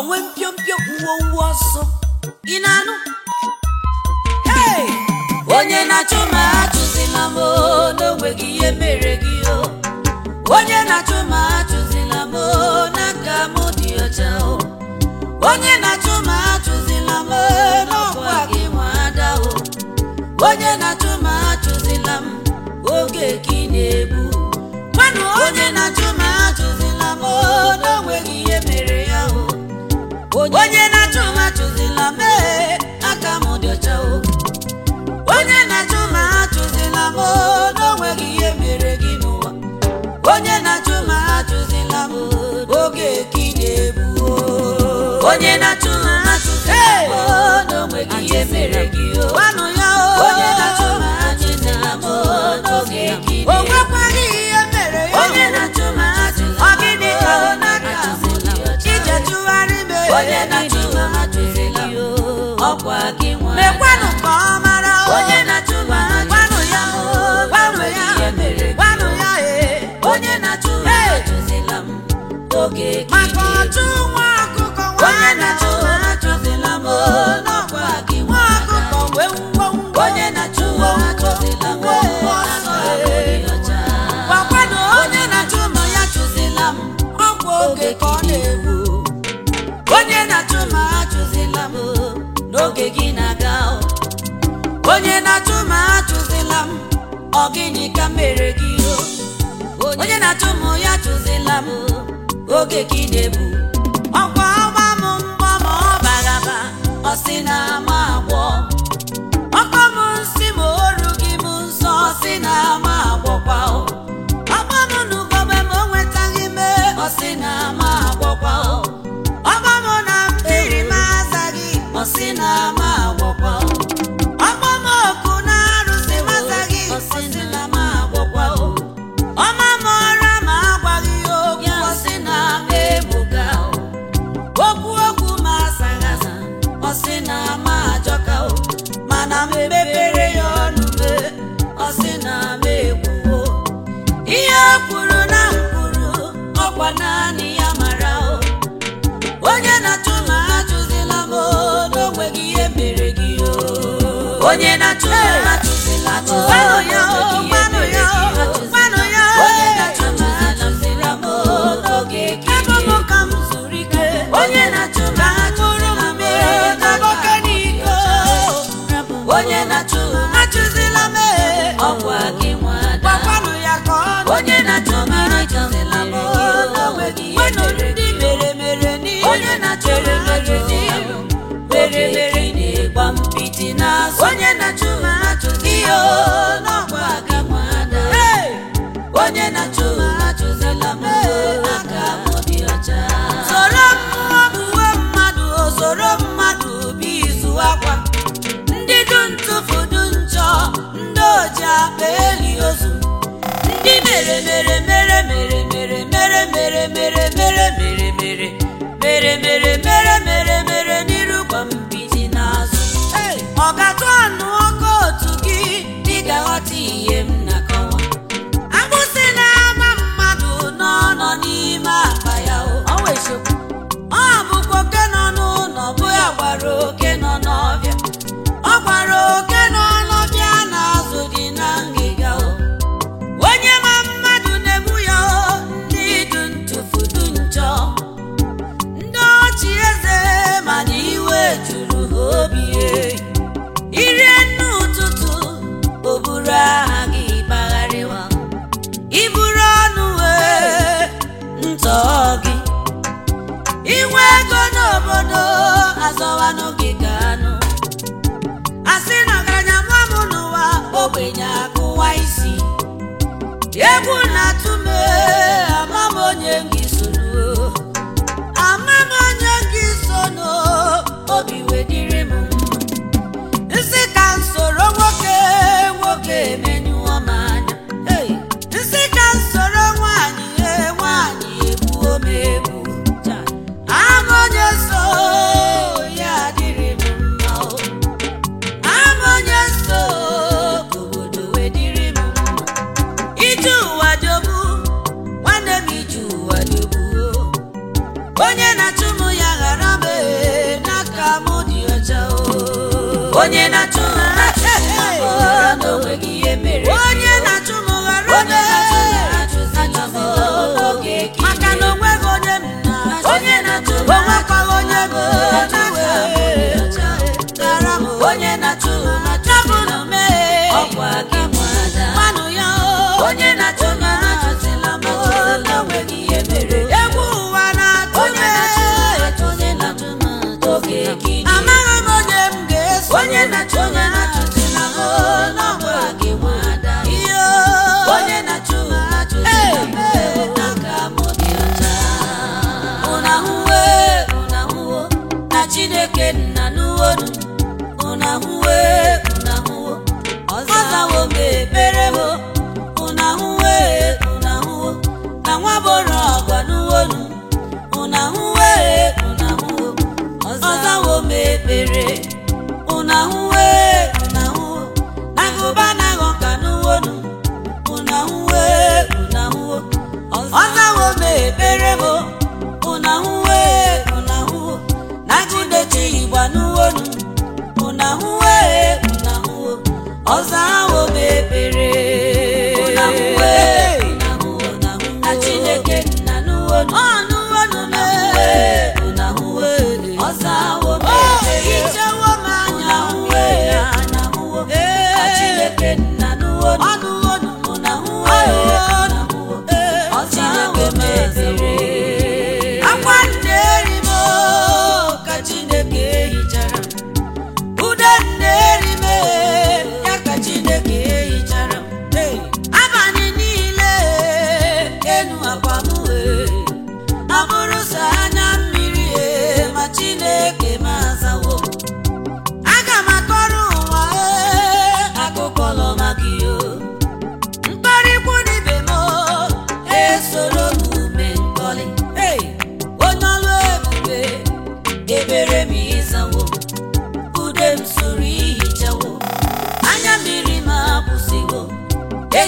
onwe mpiompio uwe uwe ọsọ ị na-anụ Hey! onye na-achụ ma achụzila m o, n'onweghị ihe mere gị o onye na-achụ ma achụzila m o, n'aka m dị ọcha o onye na-achụ ma achụzila m o, n'ọkwa gị nwa ada o onye na-achụ ma achụzila m oge ka ị na-egbu gwanụ onye na-achụ ma achụzila m o, n'onweghị ihe mere ya o onye na-achụ ma achụzila m ee, aka m dị ọcha o onye na-achụ ma achụzila m o, n'onweghị ihe mere gị n'ụwa onye na-achụ ma achụzila m oge ka ị na-egbu o. onye na-achụ ma achụzila m o, n'onweghị ihe mere gị o gwanụ ya o onye na-achụ ma achụzila m o, n'oge ka ị na-egbu o nwekwaghị ihe mere ya onye na-achụ ma achụzila m ọ gịnị ka ọ n'aka ije chụgharị m onye na-achụ ma achụzila m ọkwa gị nwa mekwanụ ka ọ mara o onye na-achụ ma gwanụ ya o gwanụ ya gwanụ ya ee onye na-achụ ma achụzila m oge maka ọchụ nwa ọkụkọ onye na-achụ ma achụzila m n'ọkwa gị nwa ọkụkọ wee wuo onye na-achụ ma achụzila m ọsọ gwakwanụ onye na-achụ ma ya chụzila m ọkwa oge ka ọ na-egbu onye na-achụ ma achụzila m n'oge gị na-aga o. onye na-achụ ma achụzila m ọ gịnị ka mere gị o onye na-achụ m ya chụzila m oge gị na-ebu ọkwa ọgba m mgbọ ma ọ bagaba ọ sị na ama agwọ ọkpa m nsị ma oru gị m nsọ ọ sị na ama agwọkwa o ọgba m n'ugogbe ma o nwetaghị me ọ sị na ama agwọkwa o ọgba m na mmiri m azaghị ọ sị na ama agwọkwa o ọgba m oku na arụsị m azaghị ọ sị na ama agwọkwa o ọma m ọra ma agwaghị ya okwu ọ sị na ama egbuga o okwu okwu ma asaghị asa ọ sị na ama ajọka o mana m mepere ya ọnụ me ọ sị na ama ekwuwo ihe o kwuru na m kwuru ọkwa naanị ya mara o onye na-achụ ma achụzila m o, n'onweghị ihe mere gị o onye na-achụ ma achụzila m o, gbanụ ya o gbanụ ya o gbanụ ya o onye na-achụ ma achụzila m o, n'oge ka ebe m ka m zuru ike onye na-achụ ma achụzila m o, n'oge n'iko onye na-achụ ma achụzila m e, ọkwa gị nwada gwakwanụ ya ka ọ onye na-achụ ma achụzila m o, n'onweghị ihe mere gị mere mere n'ihu onye na-chere mere n'ihu mere mere na-egba mpịtị n'azụ onye na-achụ ma achụzi ya o, n'ọkwa gị nwada onye na-achụ ma achụzila m o, aka m dị ọcha soro mmụọ buwe mmadụ o soro mmadụ bụ izu akwa ndị du ntụfu du njọ ndị oji akpa eli ozu ndị mere mere mere mere mere mere mere mere mere mere mere mere mere mere mere mere n'iru gwa mbiji n'azụ ọ ga-atụ anụ ọkụ otu gị dị ga-aghọta ihe m na-akọwa agbụsị na-ama mmadụ n'ọnọ n'ime akpa ya o ọ bụkwa oke nọ n'ụlọ bụ ya gwara oke nọ n'ọbịa ọ gwara oke nọ n'ọbịa na-azụ dị na ngịga o onye ma mmadụ na-egbu ya o ndị du ntụfu du njọ ndị ọchị eze mana iwe juru ha obi e. irie nne ụtụtụ o buru aha gị gbagharịwa iburu ọnụ wee ntọ gị inwe ego n'obodo azọwanụ gị ka anụ asị na ọgaranya mụọ m n'ụwa ogbenye akụwa isi egwu na-atụ m ee, ama m onye gị sono ama m onye gị sono obi wedịrị m mma nsị ka m soro nwoke nwoke emenyụọ m anya Hey! nsị ka m soro nwaanyị ee, nwaanyị egbuo m egbu ama onye so ya adịrị m mma o ama onye so ka obodo wedịrị m mma ije ụwa jọgbu nwanne m ije ụwa jọgbu onye na-achụ m ya ghara m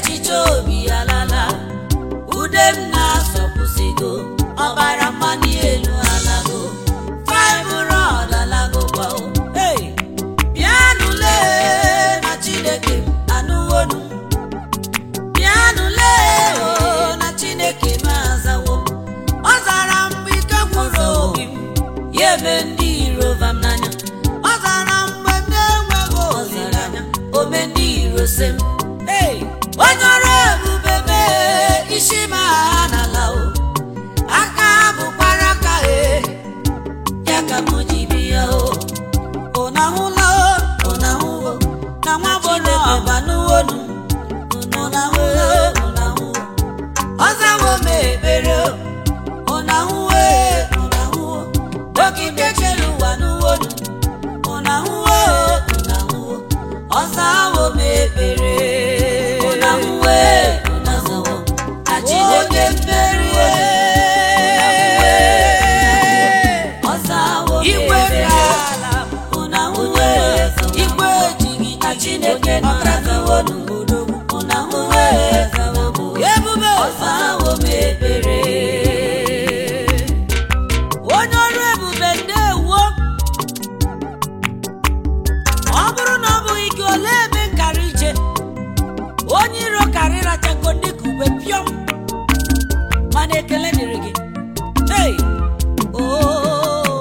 echiche obi alala ude m na-asọpụsịgo ọbara mmanụ elu alago fibroid alagokwa o hey! bịanụle na chineke anụwonu bịanụle o na chineke m azawo ọ zara mgbe ike gwụrụ obi m ya eme ndị iro vam n'anya ọ zara mgbe m na-enweghị olileanya ome ndị iro se m Hey! onye ọrụ ebube mee isi m agha n'ala o aka bụkwara aka e ya ka m ji bịa o ụnahụla o ụnahụwo na nwa bụrụ ọba n'uwonu ụnahụla o ụnahụ ọzawo m ekpere o ụnahụwo e ụnahụwo dọkịta chere ụwa n'uwonu ụnahụwo e ụnahụwo ọzawo m ekpere ụnahụwo e ụnahụwo achideke mmeri ọzawo m Igwe ekpere ala ụnahụwo e igwe ejighị chineke nọrazawonu ụnahụwo e ebube ọzawo m ekpere onye ọrụ ebube ndewo ọ bụrụ na ọ bụghị gị olee ebe nkara ije onye iro karịrachago dịka ube pịọm mana ekele dịrị gị hey! oh.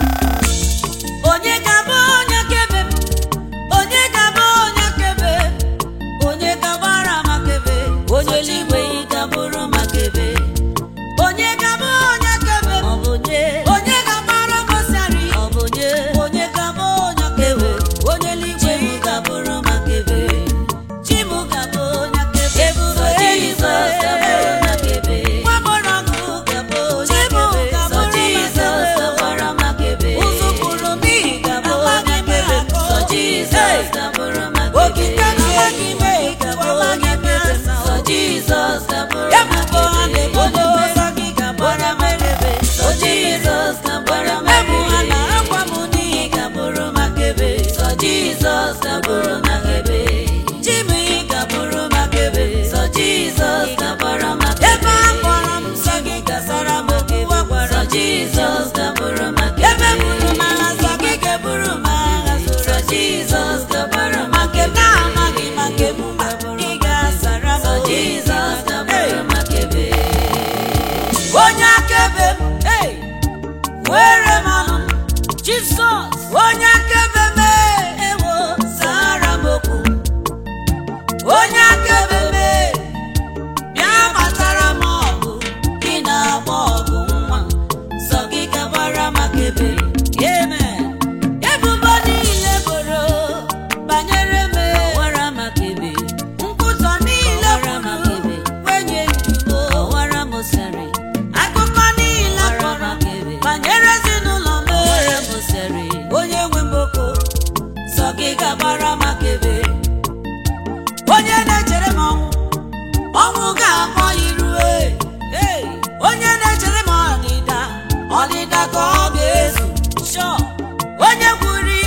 onye ga-abụ onye kebe m? onye ga-abụ onye kebe onye gabara makebe onye eluigwe yi gabụrụ makebe onye ga-abụ onye kebe m? ọ bụ nye onye ga-agbara mosari ọ bụ nye onye ga-abụ onye kebe onye eluigwe chimu gabụrụ makebe chimu gabụ onye kebe Ebube Sọ eluigwe. Jizọs gabụrụ makebe nwa gbọrọ ọgụ gabụ onye Chimu kebe Sọ gabụrụ Jizọs makebe. gabara makebe ụzụpụrụ m ihi gabụ amaghị onye m kebe akọ. Sọ Jizọs gabụrụ makebe Okike amaghị m ekwu, amaghị m asa. Sọ Jizọs gabụrụ Ebubo ha na-ebodo makebe ọzọ gị ga-agbara m ekebe. Sọ Jizọs gabara Ebu ha makebe na-agwa m n'ihi ị gabụrụ makebe Sọ Jizọs gabụrụ makebe Chimu ị gabụrụ makebe Sọ Jizọs gabara makebe ebe a kpọrọ m nsọ gị gasara m okwu a gwara Sọ m. Jizọs gabụrụ makebe ebe buru m agha nsọ gị ga-eburu m agha Sọ soro Jizọs gabara ma nke m makebe na-amaghị ma nke m ma ị ga-asara m Sọ okwu. Jizọs gabụrụ Hey! makebe onye akaebe m hey! were m ọnụ m. jizọs onye akaebe m hey! ewo zara m okwu onye akaebe m hey! bịa gbatara m ọgụ gị na-agba ọgụ nwa sọ gị gabara makebe amen ebubo niile boro banyere m ọwara makebe nkwutọ niile Ọwara kwuru makebe. kwenye ndugo ọwara mosari akụkọ niile Ọwara kọrọ makebe. banyere ezinụlọ m ọwara mosari onye nwe mboko sọ gị gabara makebe onye na-echere m ọnwụ ọnwụ ga-akpọ irue Hey! onye na-echere m ọdịda ọdịda ka ọ ga-ezu Sure! onye kwuru